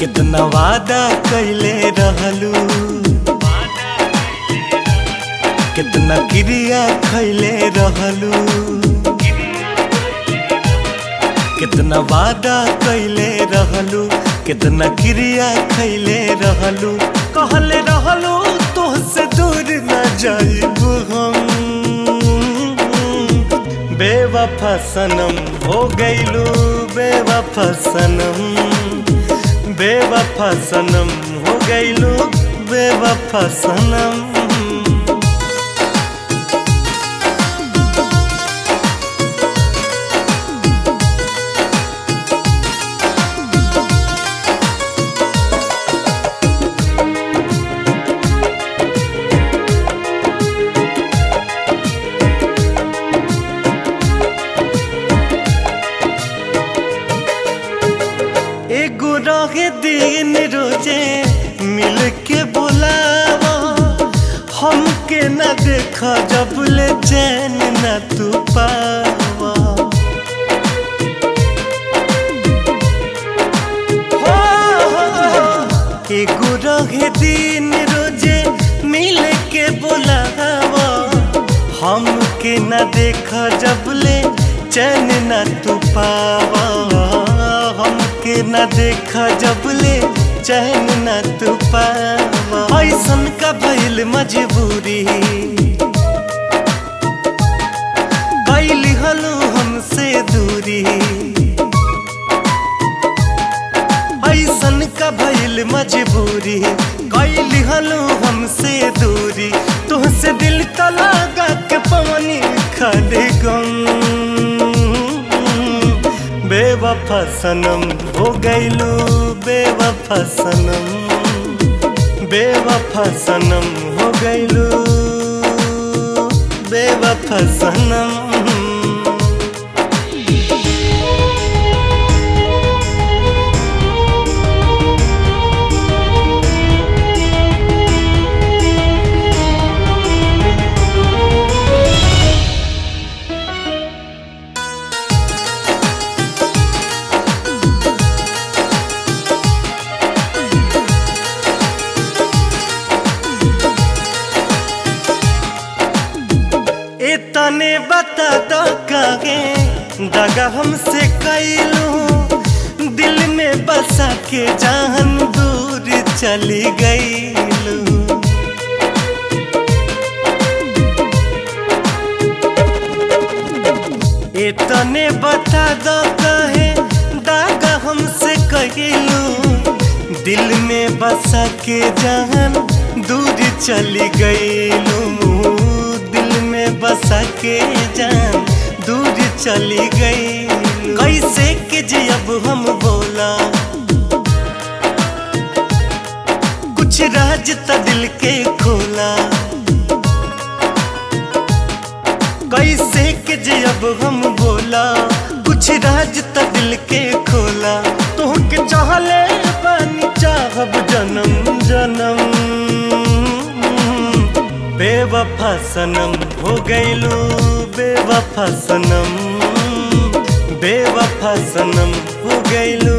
कितना वादा कैले रहलू कितना क्रिया खैले रहलू कितना वादा कैले रहलू कितना क्रिया खैले रहलू कहले रहलू तोहसे दूर न जाइब हम बेवफा सनम हो गईलू बेवफा सनम बेवफा सनम हो गईलू बेवफा सनम एगो रहे दिन रोजे मिल के बोलावा हमके न देखा जब ले चैन न तू पावा हो, हो, हो। एगो रहे दिन रोजे मिल के बोलावा हमके न देखा जब ले चैन न तू पावा हमके न देखा जब ले चैन न तू पावा ऐसन का भइल मजबूरी कैली हलू हमसे दूरी ऐसन का भइल मजबूरी कैली हलू हमसे दूरी तुहसे दिल का लगा के पवनी खाले गम बेवफा सनम हो गईलू बेवफा सनम बेवफा सनम हो गईलू बेवफा सनम इतने बता दो कागे दगा हमसे कैलू दिल में बसा के जान दूर चली गईलू इतने बता दो कहे दागा हमसे कैलू दिल में बसा के जान दूर चली गईलू दिल में बसा के जान दूर चली गई कैसे के जे अब हम बोला कुछ राज त दिल के खोला कैसे के जे अब हम बोला कुछ राज त दिल के खोला तो के चाहले पानी चाहब जन्म जन्म बेवफा सनम हो गईलू बेवफा सनम बेवफा सनम हो गईलू